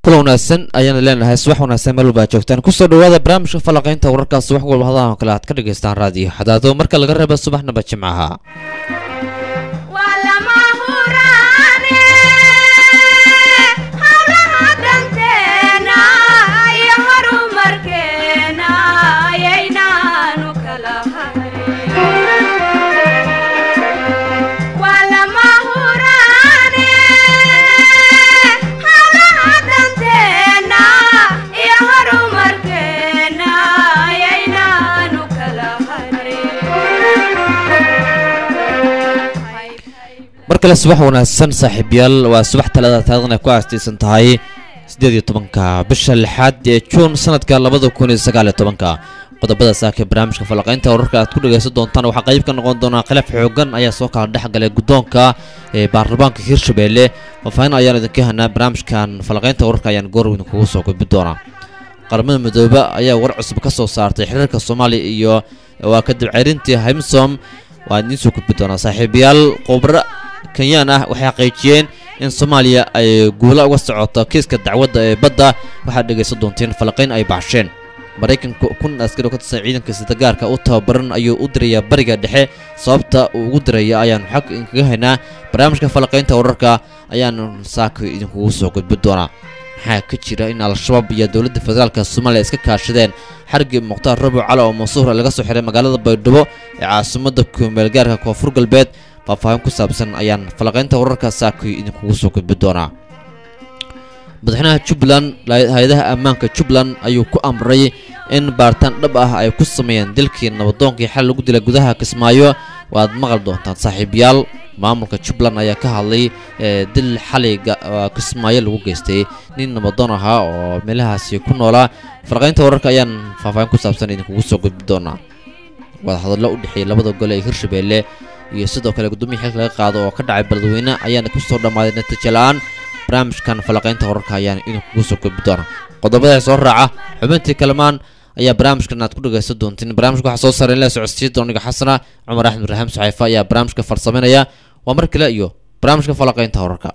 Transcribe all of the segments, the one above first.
kula wanaagsan ayaana leenahay subax wanaagsan meel walba aad joogtaan kusoo dhawaada barnaamijka falaqaynta wararkaas wax walba hadahan oo kale aad ka dhagaystaan raadiyo xadaado marka laga reeba subaxnaba jimcaha mar kale subax wanaagsan saaxiibyaal waa subax talada taarikhdan ay ku aastaysan tahay siddeed iyo tobanka bisha lixaad ee juun sanadka labada kun iyo sagaal iyo tobanka qodobada saaka barnaamijka falaqaynta wararka aad ku dhagaysan doontaan waxaa qayb ka noqon doonaa khilaaf xoogan ayaa soo kala dhex galay guddoonka ee baarlamaanka hirshabelle faahfaahin ayaan idinka hanaa barnaamijkan falaqaynta wararka ayaan goor idinkugu soo gudbi doonaa qaramada midoobe ayaa war cusub ka soo saartay xiriirka soomaaliya iyo waa kadib ceyrintii himsom waa idiin soo gudbi doonaa saaxiibayaal khubro kenyaan ah waxay xaqiijiyeen in soomaaliya ay guula uga socoto kiiska dacwadda ee badda waxaad dhegaysan doonteen falaqayn ay baxsheen maraykanka kun askari oo ka tirsan ciidanka sitagaarka u tababaran ayuu u dirayaa bariga dhexe sababta uu ugu diraya ayaanu xag idinkaga haynaa barnaamijka falaqaynta wararka ayaanu saaka idinkugu soo gudbi doonaa maxaa ka jira in al-shabaab iyo dowladda federaalka soomaaliya iska kaashadeen xarigii mukhtaar rabuc cali oo mansuur laga soo xiray magaalada baydhabo ee caasimadda kumeelgaarka koonfur galbeed faahfaahin ku saabsan ayaan falaqaynta wararka saakay idinkugu soo gudbi doonaa madaxweynaha jubbaland hay-adaha ammaanka jubbaland ayuu ku amray in baaritaan dhab ah ay ku sameeyeen dilkii nabadoonkii xal lagu dilay gudaha kismaayo waad maqal doontaan saaxiibayaal maamulka jubbaland ayaa ka hadlay dil xaliga kismaayo lagu geystay nin nabadoon ahaa oo meelahaasi ku noolaa falaqaynta wararka ayaan faahfaahin ku saabsan idinkugu soo gudbi doonaa wadahadallo u dhexeeyay labada gole ee hirshabelle iyo sidoo kale guddoomiya xilka laga qaado oo ka dhacay beledweyne ayaana ku soo dhammaaday natiijo la-aan barnaamijkan falaqaynta wararka ayaan idinkugu soo gudbi doona qodobada soo raaca xubintii kalamaan ayaa barnaamijkan aad ku dhagaysan doontiin barnaamijka waxaa soo saaray in la socodsiiya dooniga xasana cumar axmed raxiim saxeefa ayaa barnaamijka farsameynaya waa mar kale iyo barnaamijka falaqaynta wararka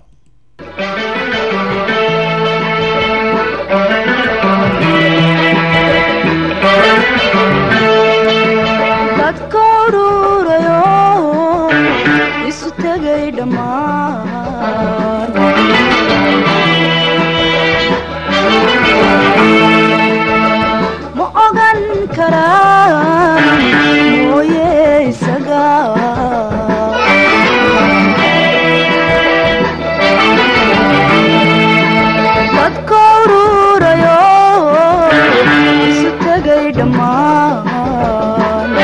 ma ogan karaan mooye isaga dadka ururayo isu tegay dhammaan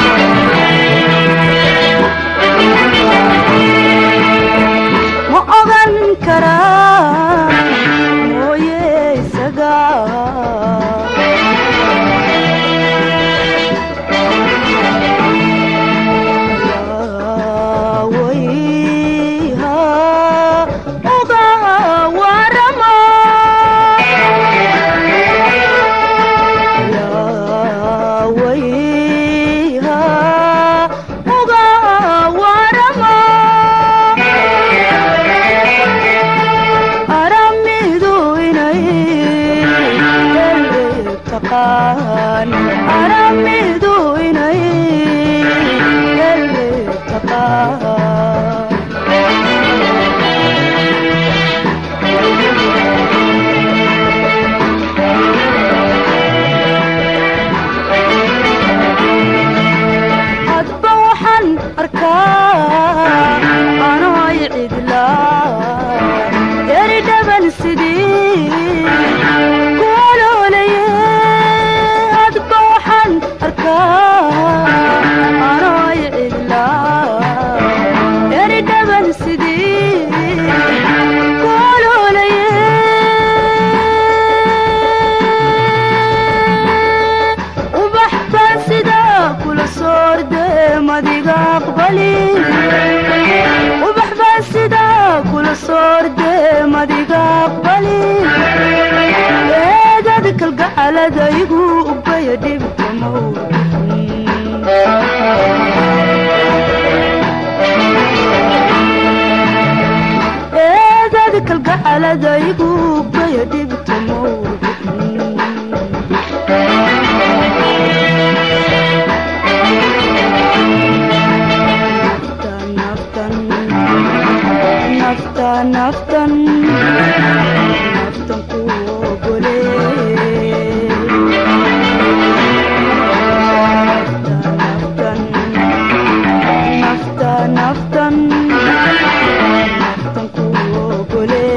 ma ogan karaan mooye isaga aramidu inay ele taqaan hadba waxaan arkaa anoy cidlaa eri dhaban sidii kuoloolaye hadba waxaan arkaa anoy cidlaa eri dhaban sidii kuoloolaye ubax baan sidaa kula soorde madiga aqbali ubax baan sidaa kula soorde madiga aqbali eedad kalgacalada igu ubaya dhibkamow eedad kalgacal xaaladaygu baya dhibtamo naftan naftan naftan naftan ku ogole naftan naftan naftan naftan ku ogole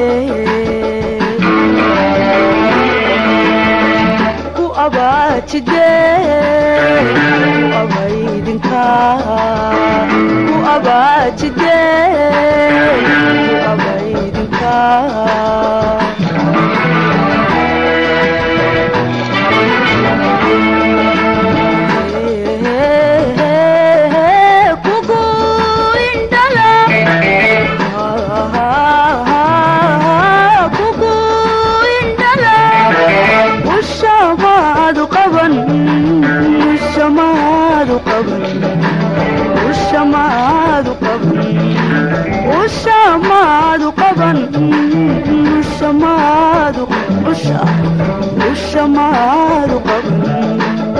ku abaajide ku abaydinka ku abaajide ku abaydinka kugu indhala kugu indhala ushamaadu qaban ushamaadu qaban ushamaadu qaban ushamaadu qaban ushamaadu usha ushamaadu qaban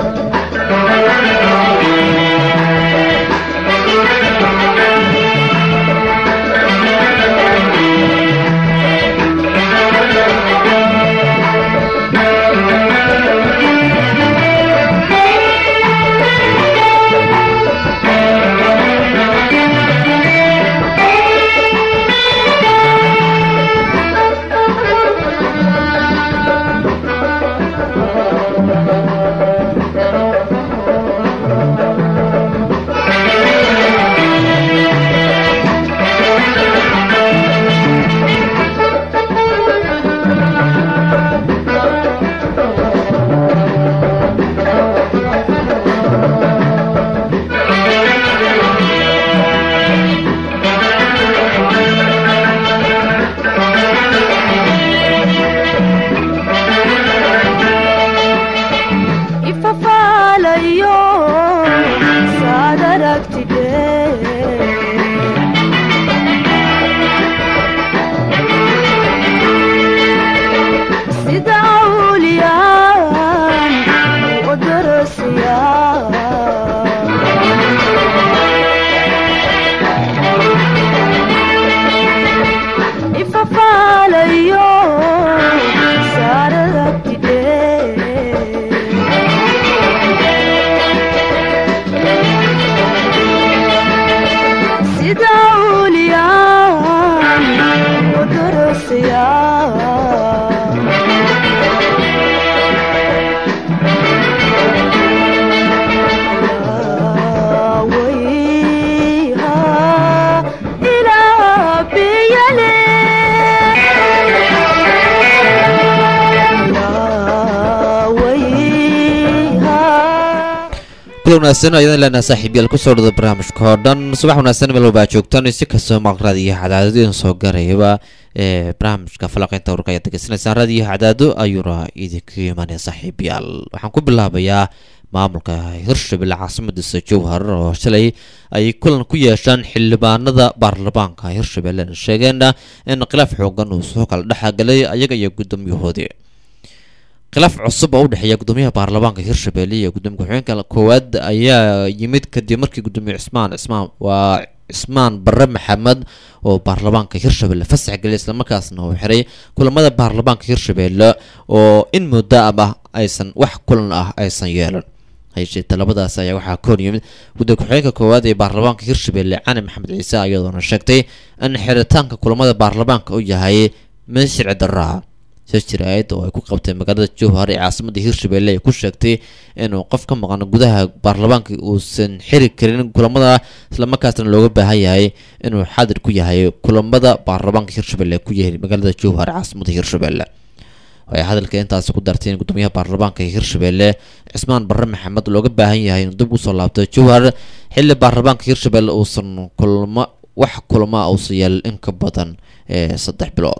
ifafaalayo saad aragtide sida awliyaan u darasiya ifafaalayo saad aragtide sida uliyaan u darasiya wayha ilaa biyale wayha kula wanaagsan ayadaan leenaha saaxiibyaal kusoo dhada barnaamijka oo dhan subax wanaagsan meel walba aad joogtaan si kastoo maqraad iyo cadaadad idin soo garayaba ee barnaamijka falaqeynta warka ayaad degeysanaysaan raadiyo cadaado ayuuna idinka imaanaya saaxiibyaal waxaan ku bilaabayaa maamulka hirshabelle caasimadiisa jowhar oo shalay ay kulan ku yeeshaan xildhibaanada baarlamaanka hirshabelle sheegeen in khilaaf xoogan uu soo kala dhexgalay ayaga iyo guddoomiyahoodii khilaaf cusub oo u dhexeeya gudoomiyaha baarlamaanka hirshabelle iyo gudoomiye ku-xigeenka koowaad ayaa yimid kadib markii gudoomiye cismaan cismaan waa cismaan barre maxamed oo baarlamaanka hirshabelle fasax geliyay islamarkaasna uu xiray kulamada baarlamaanka hirshabelle oo in muddo ama aysan wax kulan ah aysan yeelan hayshee talabadaas ayaa waxaa ka hor yimid gudoomiye ku-xigeenka koowaad ee baarlamaanka hirshabelle cali maxamed ciise iyadoona sheegtay in xiritaanka kulamada baarlamaanka uu yahay mid sharci darro ah shir jiraayad oo ay ku qabtay magaalada jowhar ee caasimada hirshabelle ay ku sheegtay inuu qof ka maqan gudaha baarlamaanka uusan xiri karin kulamada islamarkaasna looga baahan yahay inuu xaadir ku yahay kulamada baarlamaanka hirshabelle ku yahay magaalada jowhar ee caasimada hirshabelle waxay hadalka intaasi ku dartay in gudoomiyaha baarlamaanka hirshabelle cismaan barre maxamed looga baahan yahay inuu dib usoo laabto jowhar xilli baarlamaanka hirshabelle uusan kulmo wax kulama uusan yeelin in ka badan ee saddex bilood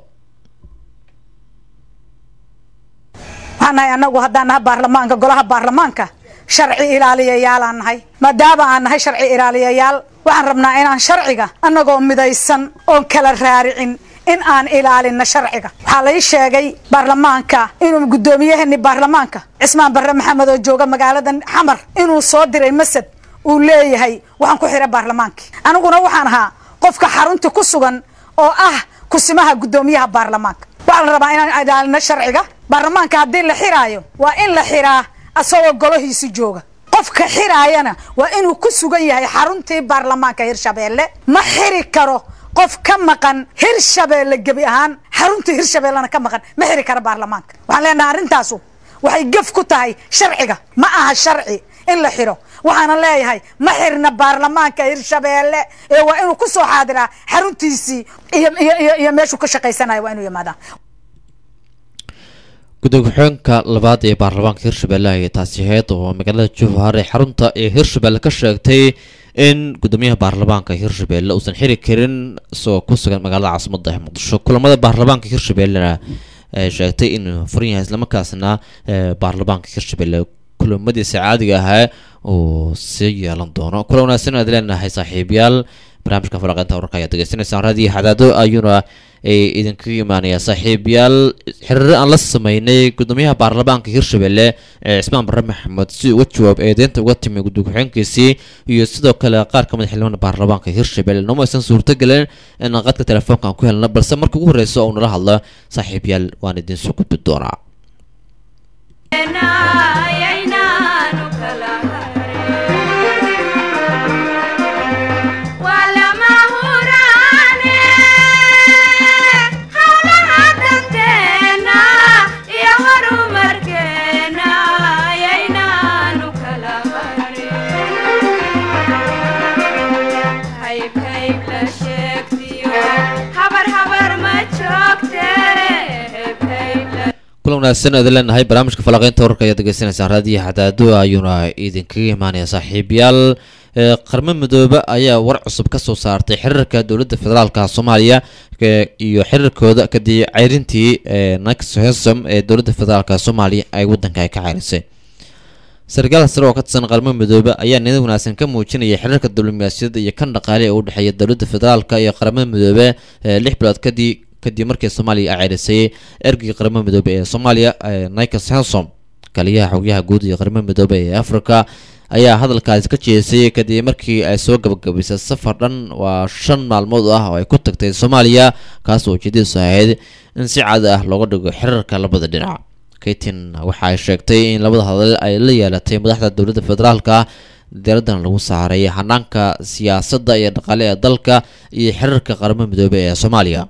waxaan nahay annagu haddaan nahay baarlamaanka golaha baarlamaanka sharci ilaaliyayaalaan nahay maadaama aan nahay sharci ilaaliyayaal waxaan rabnaa inaan sharciga annagoo midaysan oon kala raaricin in aan ilaalino sharciga waxaa lai sheegay baarlamaanka inuu guddoomiyahani baarlamaanka cismaan barre maxamed oo jooga magaalada xamar inuu soo diray masad uu leeyahay waxaan ku xira baarlamaankii aniguna waxaan ahaa qofka xarunta ku sugan oo ah kusimaha guddoomiyaha baarlamaanka waxaa la rabaa inaan ilaalino sharciga baarlamaanka haddii la xiraayo waa in la xiraa asagoo golahiisi jooga qofka xiraayana waa inuu ku sugan yahay xaruntii baarlamaanka hirshabeelle ma xiri karo qof ka maqan hirshabeelle gebi ahaan xaruntii hirshabeellena ka maqan ma xiri karo baarlamaanka waxaan leenahay arrintaasu waxay gef ku tahay sharciga ma aha sharci in la xiro waxaana leeyahay ma xirna baarlamaanka hirshabeelle ee waa inuu ku soo xaadiraa xaruntiisii iyo iyo iyo iyo meeshuu ka shaqaysanayo waa inuu yimaadaa gudoomiye ku-xigeenka labaad ee baarlamaanka hirshabelle ayay taasi ahayd oo magaalada jowhar ee xarunta ee hirshabelle ka sheegtay in gudoomiyaha baarlamaanka hirshabelle uusan xiri karin isagoo ku sugan magaalada caasimada ee muqdisho kulamada baarlamaanka hirshabellena ay sheegtay inuu furan yahay islamarkaasna baarlamaanka hirshabelle kulamadiisa caadiga ahaa uu sii yeelan doono kula wanaagsan aad leenahay saaxiibayaal barnaamijka falaqeynta wararka ayaad degeysanaysaan raadiyo xadaado ayuuna ay idinkaga imaanaya saaxiibayaal xiriiro aan la sameynay gudoomiyaha baarlamaanka hirshabelle ee cismaan barre maxamed si uga jawaab eedeynta uga timi gudoomiye ku-xigeenkiisii iyo sidoo kale qaar ka mid xildhibaan baarlamaanka hirshabelle nooma aysan suurtagelin in qadka telefoonka aan ku helno balse marka ugu horreysa oo nala hadlo saaxiibayaal waan idinsoo gudbi doonaa kulan wanaagsan aad leenahay barnaamijka falaqeynta wararka ayaad degeysanaysaan raadiyo xadaado ayuuna idinkaga imaanaya saaxiibayaal qarmo midoobe ayaa war cusub ka soo saartay xiriirka dowladda federaalka soomaaliya iyo xiriirkooda kadib ceyrintii naxhesom ee dowladda federaalka soomaaliya ay waddanka ay ka ceyrisay sarkaal sare oo ka tirsan qarmo midoobe ayaa niyad wanaagsan ka muujinaya xiriirka diblomaasiyadda iyo kan dhaqaale ee u dhexeeya dowladda federaalka iyo qaramada midoobe lix bilood kadib kadib markii soomaaliya ay ceyrisay ergeyga qaramada midoobe ee soomaaliya nikos hensom kaliyaha xogyaha guud iyo qaramada midoobe ee africa ayaa hadalkaasi ka jeesay kadib markii ay soo gabagabaysay safar dhan waa shan maalmood ah oo ay ku tagtay soomaaliya kaas oo ujeedadiisu ahayd in si caadi ah looga dhigo xiriirka labada dhinac kaytin waxa ay sheegtay in labada hadal ay la yeelatay madaxda dowladda federaalka diiraddan lagu saaray hanaanka siyaasadda iyo dhaqaale ee dalka iyo xiriirka qaramada midoobe ee soomaaliya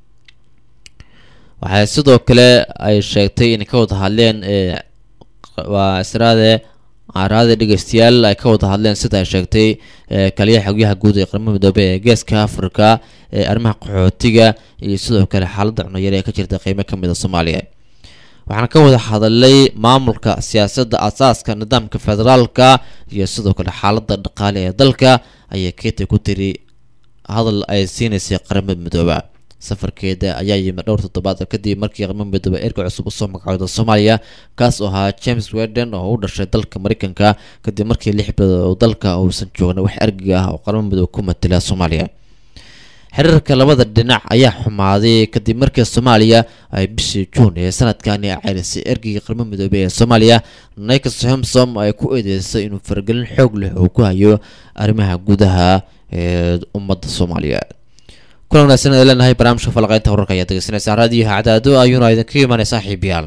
waxay sidoo kale ay sheegtay inay ka wada hadleen waa israade araade dhegeystayaal ay ka wada hadleen sida ay sheegtay kaliyaha xogyaha guud ee qaramada midoobe ee geeska africa ee arrimaha qaxootiga iyo sidoo kale xaaladda cunayar ee ka jirta qeybo ka mid a soomaaliya waxaana ka wada hadalay maamulka siyaasadda asaaska nidaamka federaalka iyo sidoo kale xaaladda dhaqaale ee dalka ayay keeta ku tiri hadal ay siinaysay qaramada midooba safarkeeda ayaa yimid dhowr toddobaad kadib markii qaramada midoobe erga cusub usoo magacooda soomaaliya kaas oo ahaa james weden oo u dhashay dalka mareykanka kadib markii lix bilood oo dalka uusan joogna wax ergiga ah oo qaramada midoobe ku matila soomaaliya xiriirka labada dhinac ayaa xumaaday kadib markii soomaaliya ay bishii juun ee sanadkani ceyrisay ergeyga qaramada midoobe ee soomaaliya nikos homsom ay ku eedeysay inuu faragelin xoog leh oo ku hayo arrimaha gudaha ee ummadda soomaaliya kulan wanaagsan ee leenahay barnaamijka falaqeynta wararka ayaad degeysanaysaan raadiyaha cadaado ayuuna idinkaga imaanay saaxiibayaal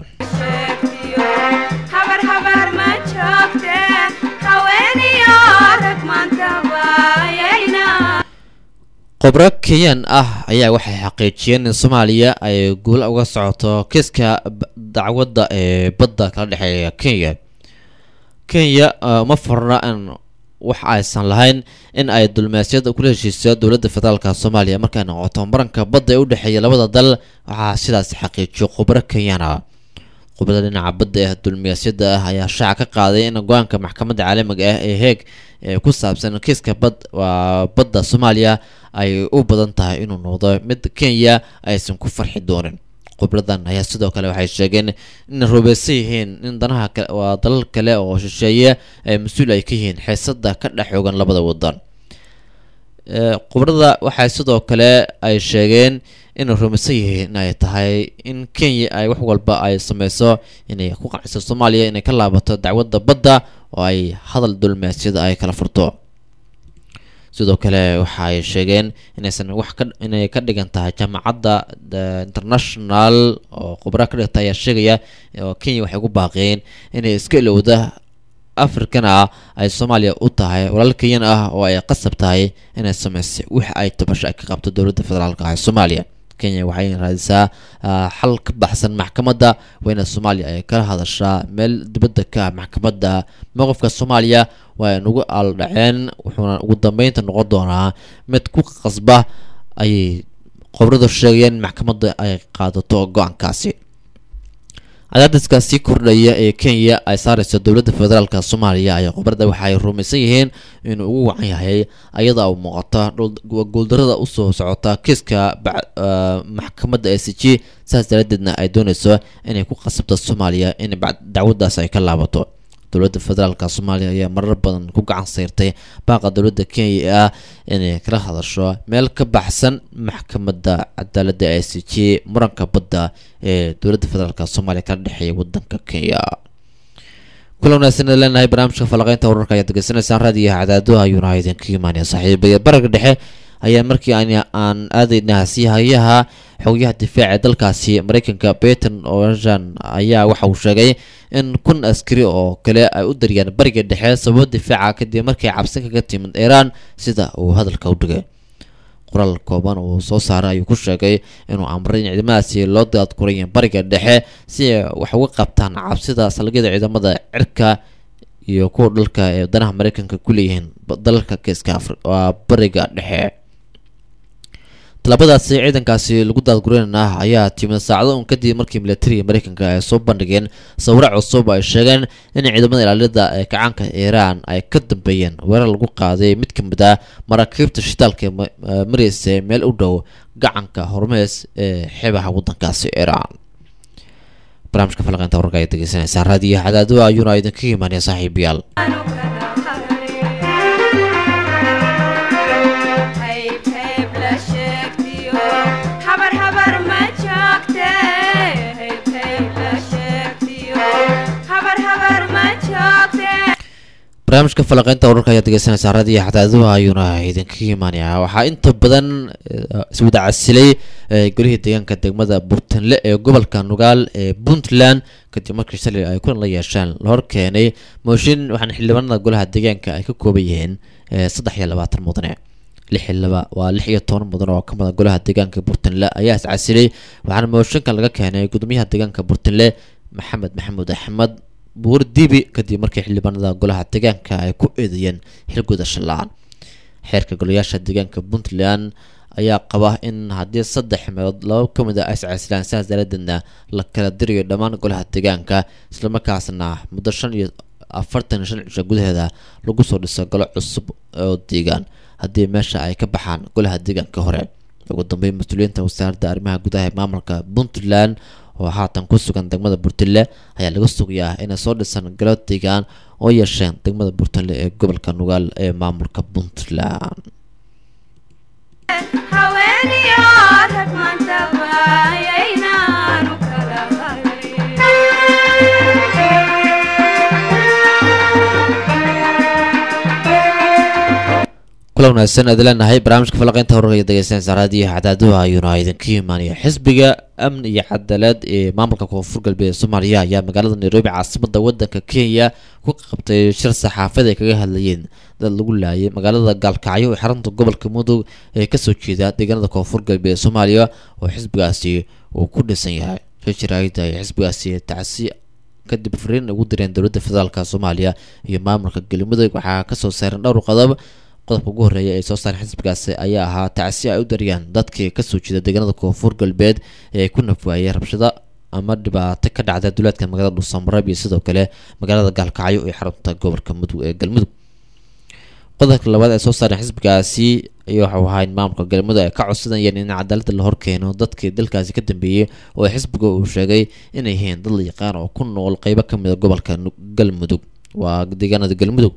khubro kenyan ah ayaa waxay xaqiijiyeen in soomaaliya ay guul uga socoto kiiska dacwadda ee badda kala dhexeeya kenya kenya uma furna in wax aysan lahayn in ay dulmaasyada kula heshiiso dowladda federaalka soomaaliya markay noqoto maranka badda ee u dhexeeya labada dal waxaa sidaas xaqiijiyo khubro kenyana khubrada dhinaca badda ee dulmiyaasyada ah ayaa shaaca ka qaaday in go-aanka maxkamadda caalamiga ah ee heeg ee ku saabsan kiiska bad waa badda soomaaliya ay u badan tahay inuu noqdo mid kenya aysan ku farxi doonin khubradan ayaa sidoo kale waxay sheegeen inay rubaysan yihiin in danaha waa dalal kale oo shisheeye ay mas-uul ay ka yihiin xiisada ka dhex xoogan labada wadan khubrada waxay sidoo kale ay sheegeen inay rumaysan yihiin inay tahay in kenya ay wax walba ay sameyso inay ku qanciso soomaaliya inay ka laabato dacwadda badda oo ay hadal dulmeesyada ay kala furto sidoo kale waxa ay sheegeen inaysan wax ka inay ka dhigan tahay jaamacadda international oo khubra ka dhigta ayaa sheegaya oo kenya waxay ku baaqeen inay iska ilowda africana ah ay soomaaliya u tahay walaal kenyan ah oo ay qasab tahay inay sameysay wix ay tabasho ay ka qabto dowladda federaalka ah ee soomaaliya kenya waxay raadisaa xal ka baxsan maxkamadda wayna soomaaliya ay kala hadashaa meel dibadda ka ah maxkamadda mowqifka soomaaliya waa ay nagu aaldhaceen wuxuuna ugu dambeynta noqon doonaa mid ku qasba ayay qobradu sheegayeen in maxkamadda ay qaadato go-aankaasi cadaadiska sii kordhaya ee kenya ay saareyso dowladda federaalka soomaaliya ayaa qobrada waxaay rumaysan yihiin inuu ugu wacan yahay ayada u muuqata guuldarada usoo socota kiiska maxkamadda s g saas daraadeedna ay dooneyso inay ku qasabto soomaaliya in dacwadaas ay ka laabato dowladda federaalka soomaaliya ayaa marar badan ku gacan sayrtay baaqa dowladda kenya ee ah inay kala hadasho meel ka baxsan maxkamadda cadaaladda i c g muranka badda ee dowladda federaalk soomaaliya kala dhexeeya wadanka kenya kula wanaagsan leenahay barnaamijka falaqeynta wararka ayaad degeysanaysaan raadiyo cadaado ayuuna idinka imaanaya saaxiibaya baraga dhexe ayaa markii aan aadayna siihayaha xogayaha difaaca ee dalkaasi mareykanka beton oran ayaa waxa uu sheegay in kun askari oo kale ay u dariyaan bariga dhexe sababo difaaca kadib markay cabsi kaga timid iiraan sida uu hadalka u dhigay qoraal kooban uu soo saaray ayuu ku sheegay inuu amray in ciidamadaasi loo daadgurayo bariga dhexe si ay wax uga qabtaan cabsida salgyada ciidamada cirka iyo kuwa dhalka ee wadanaha mareykanka ku leeyihiin dalalka geeska waa bariga dhexe tallaabadaasi ciidankaasi lagu daadgureynana ayaa timid saacado un kadib markii militariga mareykanka ay soo bandhigeen sawiro cusub ay sheegeen in ciidamada ilaalida ee kacaanka iiraan ay ka dambeeyeen weerar lagu qaaday mid ka mid ah maraakiibta shitaalka mareysa meel u dhow gacanka hormees ee xebaha wadankaasi iiraan barnaamijka falaqeynta wararka ayaad degeysanaysaan raadiyo cadaado ayuuna idinkaga imaanaya saaxiibayaal barnaamijka falaqeynta wararka ayaad degeysanaysaa raadiyo xadaaduha ayuuna idinkaga imaanayaa waxaa inta badan iswada casilay golihii deegaanka degmada burtanle ee gobolka nugaal ee puntland kadib markii shalay ay kulan la yeesheen la hor keenay mooshin waxaana xildhibaanada golaha deegaanka ay ka kooban yihiin saddex iyo labaatan mudane lix iyo laba waa lix iyo toban mudan oo ka mudan golaha deegaanka burtanle ayaa is casilay waxaana mooshinkan laga keenay gudoomiyaha deegaanka burtanle maxamed maxamuud axmed buur dibi kadib markii xildhibaanada golaha deegaanka ay ku eedeeyeen xilgudasho la-aan xeerka golayaasha deegaanka puntland ayaa qaba in haddii saddex meelood laba ka mid a ay iscasilaan sidaas daraadeedna la kala dirayo dhammaan golaha deegaanka islamarkaasna muddo shan iyo afartan iyo shan cisho gudaheeda lagu soo dhiso golo cusub oo deegaan haddii meesha ay ka baxaan golaha deegaanka hore ugu dambeyn mas-uuliyiinta wasaaradda arrimaha gudaha ee maamulka puntland oo haatan ku sugan degmada burtile ayaa laga sugayaa inay soo dhisan galo deegaan oo yeesheen degmada burtile ee gobolka nugaal ee maamulka puntland kula wanaagsan aad leenahay barnaamijka falaqeynta horarka iyo degeysanaysa raadiyaha cadaaduha ayuuna idinka imaanaya xisbiga amni iyo cadaalad ee maamulka koonfur galbeed soomaaliya ayaa magaalada nairobi caasimada wadanka kenya ku qabtay shir saxaafad ay kaga hadlayeen dad lagu laayay magaalada gaalkacyo ee xarunta gobolka mudug ee kasoo jeeda deegaanada koonfur galbeed soomaaliya oo xisbigaasi uu ku dhisan yahay shirshiraayda ay xisbigaasi tacsi kadib fariin ugu direen dowladda federaalk soomaaliya iyo maamulka galmudug waxaa kasoo saaran dhowr qodob qodobka ugu horreeya ee soo saaren xisbigaasi ayaa ahaa tacsi ay u dariyaan dadkii kasoo jeeda deegaanada koonfur galbeed ee ay ku nafwaayeen rabshado ama dhibaato ka dhacda duleedka magaalada dhuusamareeb iyo sidoo kale magaalada gaalkacyo ee xarunta gobolka mudug ee galmudug qodobka labaad ee soo saaren xisbigaasi iyo waxau ahaa in maamulka galmudug ay ka codsanayeen in cadaaladda la horkeeno dadkii dalkaasi ka dambeeyey oo xisbiga uu sheegay inay yihiin dad la yaqaan oo ku nool qeybo kamid a gobolka galmudug waa deegaanada galmudug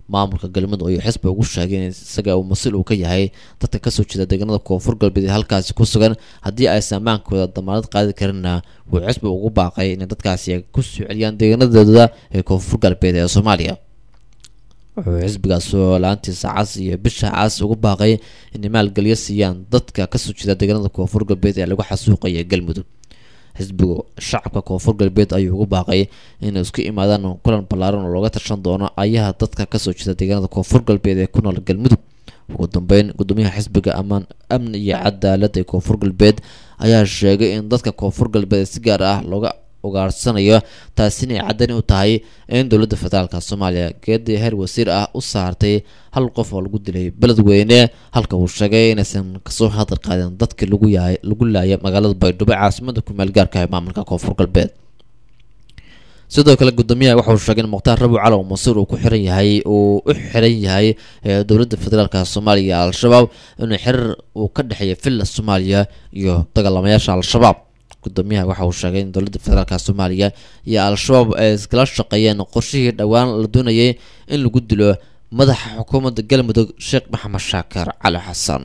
maamulka galmudug ayuu xisbiga ugu sheegay in isaga uu mas-uul uu ka yahay dadka kasoo jeeda deegaanada koonfur galbeed ee halkaasi ku sugan haddii aysan ammaankooda damaanad qaadi karinna wuu xisbiga ugu baaqay inay dadkaasi ay kusoo celiyaan deegaanadooda ee koonfur galbeed ee soomaaliya wuxuu xisbigaas oo la-aantiisa cas iyo bisha cas ugu baaqay inay maalgelyo siiyaan dadka kasoo jeeda deegaanada koonfur galbeed ee lagu xasuuqaya galmudug xisbigu shacabka koonfur galbeed ayuu ugu baaqay inay isku imaadaan kulan ballaaran oo looga tashan doono ayaha dadka kasoo jeeda deegaanada koonfur galbeed ee ku nool galmudug ugu dambeyn gudoomiyaha xisbiga amaan amni iyo cadaalad ee koonfur galbeed ayaa sheegay in dadka koonfur galbeed si gaar ah looga ugaarsanayo taasina ay cadani u tahay in dowladda federaalka soomaaliya geedii heer wasiir ah u saartay hal qof oo lagu dilay beledweyne halka uu sheegay inaysan kasoo hadal qaadin dadkii lagu yahay lagu laaya magaalada baydhabo caasimada kumeel gaarka ee maamulka koonfur galbeed sidoo kale gudoomiyaha waxauu sheegay in mukhtaar rabi calow masuur uu ku xiran yahay uu u xiran yahay ee dowladda federaalka soomaaliya iyo al-shabaab inuu xiriir uu ka dhexeeya villa soomaaliya iyo dagaalamayaasha al-shabaab gudoomiyaha waxa uu sheegay in dowladda federaalka soomaaliya iyo al-shabaab ay iskala shaqeeyeen qorshihii dhowaan la doonayay in lagu dilo madaxa xukuumadda galmudug sheekh maxamed shaakir cali xasan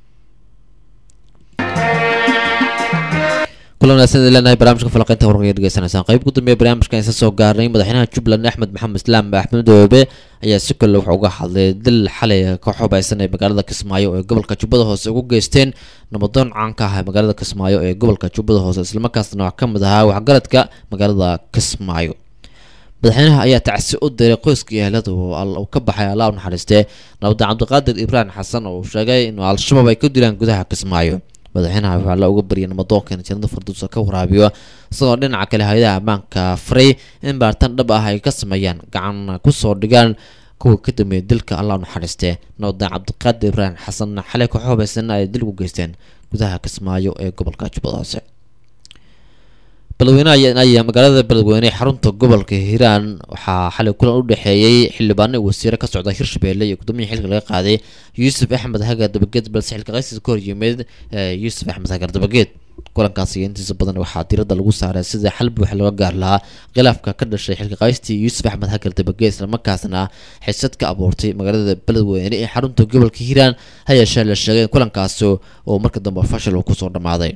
kulan wanaagsan idin leenahay barnaamijka falaqeynta warqaya degeysanaysaan qayb ku dambeeya barnaamijkan isa soo gaarnay madaxweynaha jubbaland axmed maxamed islaam axmed doobe ayaa si kale wuxuu uga hadlay dil xalay ka xubaysan ee magaalada kismaayo ee gobolka jubbada hoose ugu geysteen nabadoon caan ka ah ee magaalada kismaayo ee gobolka jubbada hoose islamarkaasna wax ka mid ahaa waxgaradka magaalada kismaayo madaxweynaha ayaa tacsi u diray qoyskii ehelada uu ka baxay allah u naxariistee nabadda cabdiqaadir ibraahim xasan oo uu sheegay inuu al-shabaab ay ku dilaan gudaha kismaayo madaxweynaha waxaa la uga baryay namadoonka in janada farduusa ka waraabiyo isagoo dhinaca kale hay-adaha ammaanka faray in baaritaan dhab ah ay ka sameeyaan gacan kusoo dhigaan kuwa ka dambeeyay dilka allah u naxariistee nabadaan cabdiqaadir ibraahim xasanna xalay ka xubaysan ay dil ugu geysteen gudaha kismaayo ee gobolka jubbada hoose beledweyne ayaa magaalada beledweyne xarunta gobolka hiiraan waxaa xalay kulan u dhexeeyey xildhibaano wasiire ka socda hirshabelle iyo gudoomiya xilka laga qaaday yuusuf axmed hagar dabageed balse xilka qaysis ka hor yimid yuusuf axmed hagar dabageed kulankaasi intiisa badan waxaa diiradda lagu saaray sida xal buuxa looga gaar lahaa khilaafka ka dhashay xilka qaystii yuusuf axmed hagar dabageed islamarkaasna xisad ka abuurtay magaalada beledweyne ee xarunta gobolka hiiraan ha yeeshee la sheegay in kulankaasi oo marka dambe fashil uu kusoo dhammaaday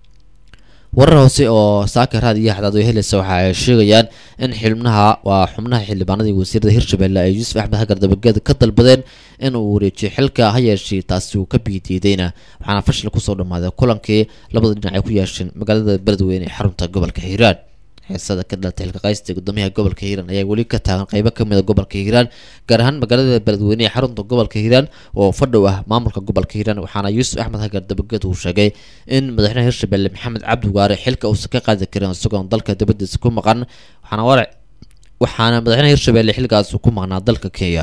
warar hoose oo saaka raad iyo xadaad oo helaysa waxa ay sheegayaan in xubnaha waa xubnaha xildhibaanadii wasiirada hirshabelle ay yuusuf axmed hagar dabageed ka dalbadeen in uu wareejiyo xilka ha yeeshee taasi uu ka biidiidayna waxaana fashil kusoo dhammaaday kulankii labada dhinac ay ku yeesheen magaalada beledweyne ee xarunta gobolka hiiraan xiisada ka dhalatay xilka qaysta gudoomiyaha gobolka hiiraan ayaa weli ka taagan qeybo kamid a gobolka hiiraan gaar ahaan magaalada beledweyne ee xarunta gobolka hiiraan oo fadhow ah maamulka gobolka hiiraan waxaana yuusuf axmed hagar dabageed uu sheegay in madaxweynaha hirshabelle maxamed cabdi waare xilka uusan ka qaadi karin isagoon dalka dibadiisa ku maqan waxaana warac waxaana madaxweynaha hirshabelle xilkaas ku maqnaa dalka kenya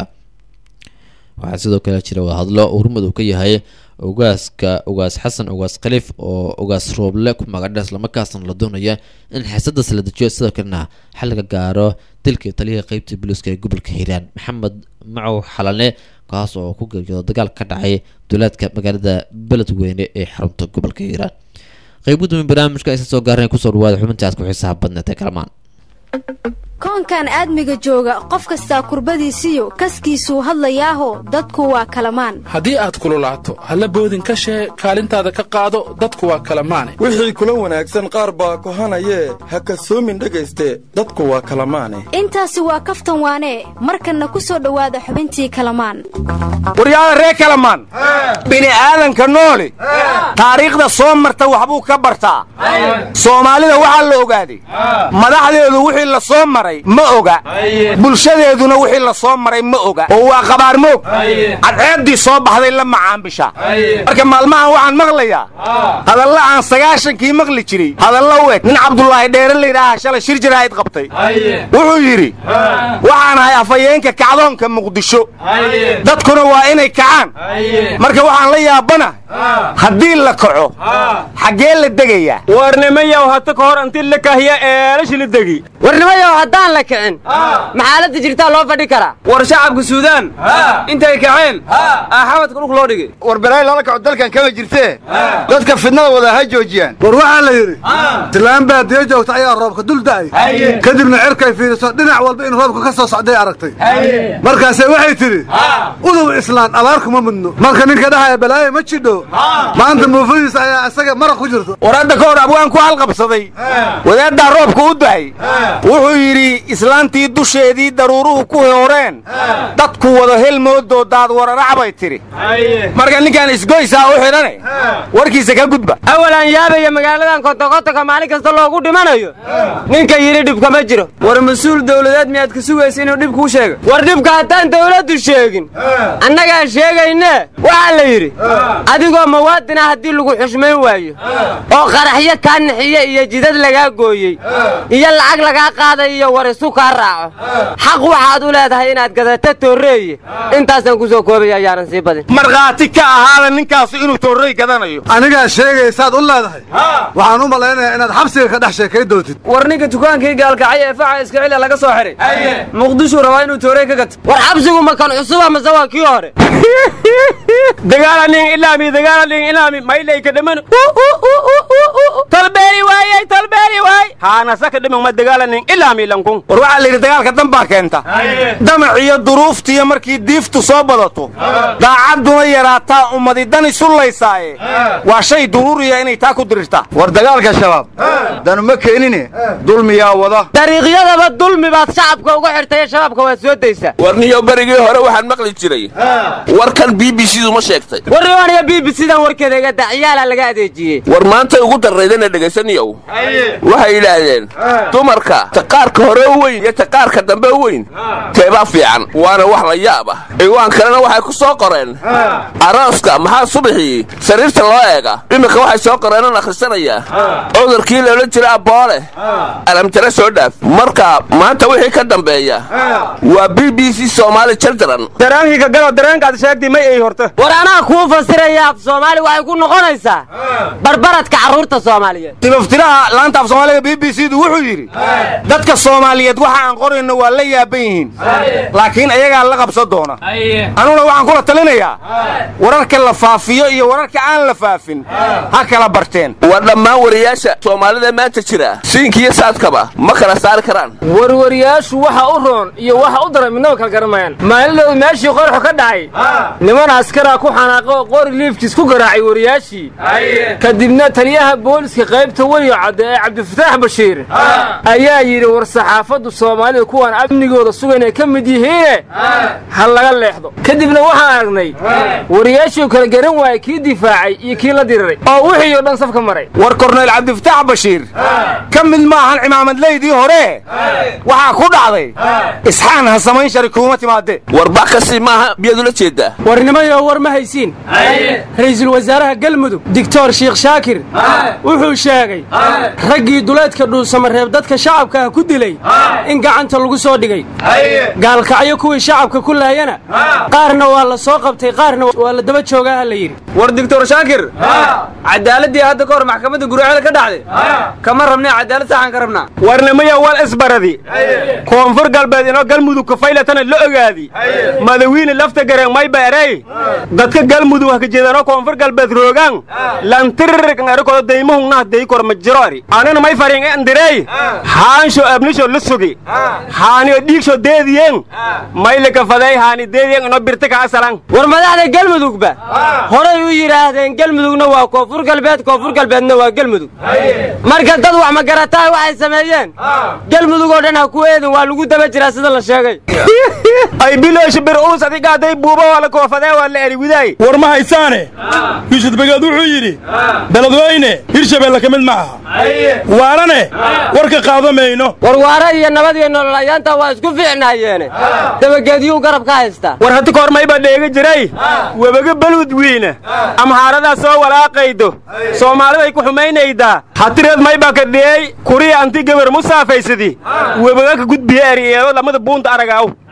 waxaa sidoo kale jira wadahadlo urmad uu ka yahay ogaaska ogaas xasan ogaas khaliif oo ogaas rooble ku magadha islamarkaasna la doonaya in xiisadaas la dejiyo sidoo kalena xal laga gaaro dilkii taliyaha qeybta booliiska ee gobolka hiiraan maxamed macow xalane kaas oo ku geeriyooda dagaal ka dhacay duulaadka magaalada beledweyne ee xarunta gobolka hiiraan qeyb gudoomiye barnaamijka aysan soo gaarnay kusoo dhawaada xubintaas ku xiisaha badneed ee kalamaan koonkan aadmiga jooga qof kastaa kurbadiisiyo kaskiisuu hadlayaaho dadku waa kalamaan haddii aad kululaato halla boodin ka shee kaalintaada ka qaado dadku waa kala maane wixii kula wanaagsan qaar baa kohanayee ha kasoomin dhegayste dadku waa kala maane intaasi waa kaftan waanee markanna ku soo dhowaada xubintii kalamaan waryaada ree kalamaan bini'aadanka nooli taariikhda soo marta waxbuu ka bartaa soomaalida waxaa la ogaaday madaxdeedu wixii la soo maray ma oga bulshadeeduna wixii la soo maray ma oga oo waa qabaarmoog cadceeddii soo baxday la macaambisha marka maalmahan waxaan maqlayaa hadalla aan sagaashankii maqli jiray hadalla u eg nin cabdulaahi dheere layidhaaha shalay shir jiraahid qabtay wuxuu yidhi waxaan ahay afhayeenka kacdoonka muqdisho dadkuna waa inay kacaan marka waxaan la yaabana haddii la kaco xaggee la degayaa warnimayow hata ka hor inti la kahya eelashila degi warnimayow haddaad haddaan la kicin maxaaladda jirtaa loo fadhi karaa war shacabka suudaan intay kaceen aa xamadka dhulka loo dhigay war balaayo lala kaco dalkan kama jirtee dadka fidnada wada ha joojiyaan war waxaa la yidhi islaan baadiyo joogta ayaa roobka dul da'ay kadibna cirkay fiiriso dhinac walba in roobka ka soo socday aragtay markaase waxay tidhi udub islaan abaar kuma mudno marka ninka dhahaya balaayo ma jidho maanta muufadiisa ayaa isaga maraq ku jirto war hadda ka hor abwaan ku halqabsaday wadaaddaa roobka u dahay wuxuu yidhi islaantii dusheedii daruuruhu ku horeen dadku wada helmoodoo daad wararac bay tidhi marka ninkaan isgoysaa u xidhane warkiisa ka gudba awalaan yaabaya magaaladan kontokontonka maalin kasta loogu dhimanayo ninka yidhi dhibka ma jiro war mas-uul dawladeed miyaad ka sugaysa inuu dhib kuu sheego war dhibka haddaan dawladdu sheegin annagaa sheegayne waxaa la yidhi adigoo muwaadina haddii lagu xushmayn waayo oo qaraxyo kaa nixiye iyo jidad lagaa gooyey iyo lacag lagaa qaaday iyo war isu kaa raaco xaq waxaad u leedahay inaad gadato toorreeye intaasaan ku soo koobaya ayaanan sii badin markhaati ka ahaada ninkaasu inuu toorrey gadanayo anigaa sheegaysaad u leedahay waxaan u malaynayaa inaad xabsiga ka dhex sheekay doontid war ninka dukaankii gaalkacay ee faca iskacila laga soo xidhay muqdishuu rabaa inuu toorey ka gato war xabsigu ma kan cusuba mase waa kii hore dagaalanin ilaami dagaalanin ilaami mayleyka dhaman talbeeri waayey talbeeri waay haana saka dhiman ma dagaalanin ilaami lankun war waxaa la yidhi dagaalka dan baa keenta damac iyo duruuftiyo markii diiftu soo badato daacadduna yaraataa ummadi dan isu laysaaye waa shay duruuriya inay taa ku dirirtaa war dagaalka shabaab danu ma keenine dulmiyaa wada dariiqyadaba dulmi baad shacabka uga xirtay shabaabka waad soo daysaa warniyo berigii hore waxaan maqli jiray warkan b b c du ma sheegtay warniyo b b c dan warkeeda iga dacyaala laga adeejiyey war maantay ugu darraydana dhegaysaniyow waxay yidhaahdeen dumarka taqaarka hore u weyn iyo taqaarka dambe u weyn teebaa fiican waana wax la yaab ah ciwaan kalena waxay ku soo qoreen arooska maxaa subaxii sariirta loo eega iminka waxay soo qoreenan akhrisanayaa cudurkii loola jira aboole alamtare soo dhaaf marka maanta wixii ka dambeeya waa b b c soomaali children dareenkiika galo dareenkaad sheegtay may ay horta war anaa kuu fasiraya af soomaali waxay ku noqonaysaa barbaradka carruurta soomaaliyeed tibaftiraha laanta af soomaaliga b b c du wuxuu yidhi dadka soomaaliyeed waxa aan qorayno waa la yaaban yihiin laakiin ayagaa la qabsan doona anuguna waxaan kula talinayaa wararka la faafiyo iyo wararka aan la faafin ha kala barteen waa dhammaan wariyaasha soomaalida maanta jira siinkiiyo saadkaba ma kala saari karaan warwariyaashu waxa u roon iyo waxa u daran midnaba kala garanmayaan maalidooda meeshii qorxu ka dhacay niman askaraa ku xanaaqo oo qori liifkiis ku garaacay wariyaashii kadibna taliyaha booliska qaybta weliyo cadde ee cabdifataax bashiir ayaa yidhi war saxaafaddu soomaalida kuwaan amnigooda sugan ay ka mid yihiine ha laga leexdo kadibna waxaan aragnay wariyaashii kala garan waayey kii difaacay iyo kii la diriray oo wixii oo dhan safka maray war korneyl cabdifataax bashiir ka mid maahan cimaamadleydii hore waxaa ku dhacday isxaan ha samayn shari kuuma timaadee war bax kasii maaha miyaad ula jeeddaa warnimayo war ma haysiin ra'iisul wasaaraha galmudug doctor sheikh shaakir wuxuu sheegay raggii duleedka dhuusamareeb dadka shacabka ah ku dilay in gacanta lagu soo dhigay gaalkacyo kuwii shacabka ku laayana qaarna waa la soo qabtay qaarna waa la daba joogaa ha la yidhi war doctor shaakir cadaaladii hadda ka hor maxkamadda guruucada ka dhacday kama rabnay cadaalad saxan ka rabnaa warnimaya wal isbaradi koonfur galbeed inoo galmudug kafaylatana la ogaadi madawiine lafta gareen mayba erey dadka galmudug ha kajeedanoo koonfur galbeed roogaan lantirirkan erikoda daymahungnah daykor ma jiro eri anina may farin endirey haansho abnisho la sugi haaniyo dhiigsho deediyeen mayle kafadey haani deediyeen inoo birti kaa salan war madaxda galmudugba horay u yidhaahdeen galmudugna waa koonfur galbeed koonfur galbeedna waa galmudug marka dad wax ma garataa waxay sameeyeen galmudug oo dhan ha ku eedin waa lagu daba jiraa sida la sheegay ay biloosh bir uus adigaaday buuba waa la koofadee waa la eri widaay war ma haysaane yuusuf begeed wuxuu yidhi beledweyne hirshabeelle ka mid ma aha waarane warka qaado mayno war waara iyo nabad iyo nolol ayaanta waa isku fiicnaayeene dabageedyuu garab ka haystaa war hati koor mayba dheegi jiray webaga balwud wiina amhaaradaa soo walaaqaydo soomaaliday ku xumaynaydaa hatireed mayba ka dhiyey kuriya anti gabar musaafaysadii webaga ka gudbiya eriyeedo lamada buunta aragaaw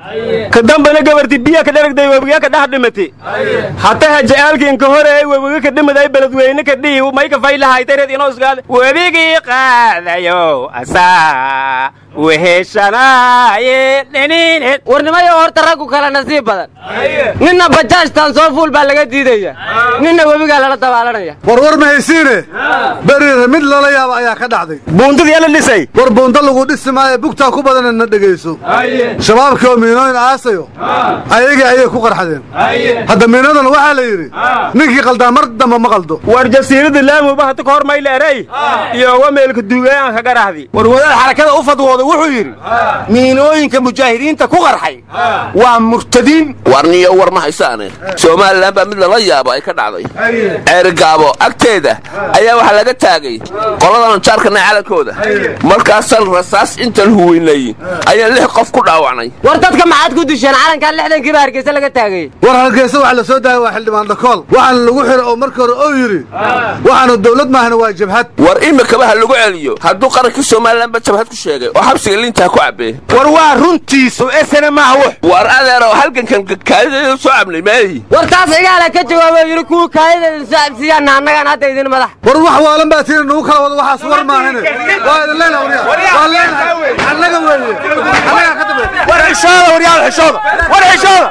ka dambana gabarti biya ka dharagday webiga ka dhex dhimati hataha ja'aalkiin ka horeey webiga ka dhimaday beledweyne ka dhihi may ka faylahaytareed inoo isgaada webigii qaadayo asaa weheshanaaye dhiniined warnimayo horta raggu kale nasiib badan ninna bajaajtan soo fuul baa laga diidaya ninna webigaa lala dabaalanaya warwar ma haysiine beriire mid lala yaaba ayaa ka dhacday buuntadii la dhisay war buunta lagu dhisi maayo bugtaa ku badana na dhegayso shabaabkii oo miinooyin aasayo ayagii ayay ku qarxadeen hadda miinadana waxaa la yidhi ninkii qaldaa mar damba ma qaldo war jasiirada laamuba hata ka hor mayla eray iyoga meelka duugayaanka garahdi war wadaad xarakada u fadwooda wuxuu yidhi miinooyinka mujaahidiinta ku qarxay waa murtadiin warniyo war ma haysaane somalilan baa mid lala yaabo ay ka dhacday ceerigaabo agteeda ayaa waxaa laga taagay qoladan jaarkana calankooda markaasaan rasaas intaan huweynay ayaan lix qof ku dhaawacnay war dadka maxaad ku disheen calankan lixdankiiba hargeysa laga taagay war hargeysa waxa la soo daayay waa xildhibaan dhakool waxaana lagu xiray oo markii hore oo yidhi waxaanu dawlad maahana waa jabhad war imikaba ha lagu celiyo hadduu qarankii somalilanba jabhad ku sheegay oo xabsiga liintaa ku cabbee war waa runtiisu esena maaha wux war adeero halgankan kaalideeda soo cabnay maayi war taas cigaala ka jawaabo yidhi kuwa kaalideeda soo cabsiyaana annagaan hadda idin madax war wax waalan baa tiina nagu kala wada waxaas war maahane waa idin leenahay waryaa waa leenahay annaga weeye annagaa ka dambe war xishooda waryaal xishooda war xishooda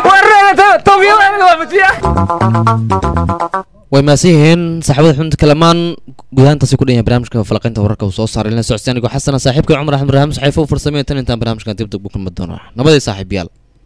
way maasan yihiin saaxiibada xubinta kalamaan gudahaantaasi ku dhan yahay barnaamijka falaqaynta wararka uu soo saaray lana socodsi anigoo xasana saaxiibka cumar axmed raxam saxiifo u farsamaya tan intaan barnaamijkan dib dib u kulmi doono nabaday saaxiibayaal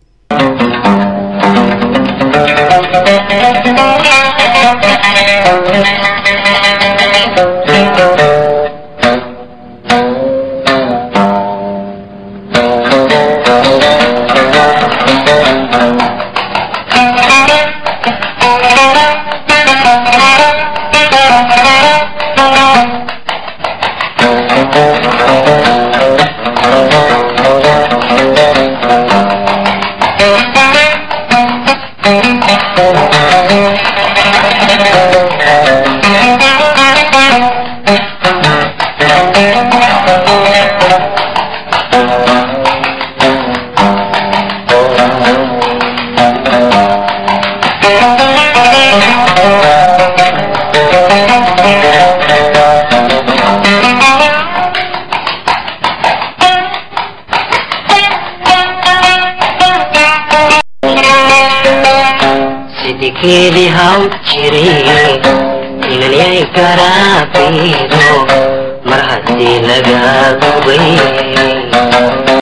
sidikeedii haw jiray ilalyay garaabido mar haddii laga gubay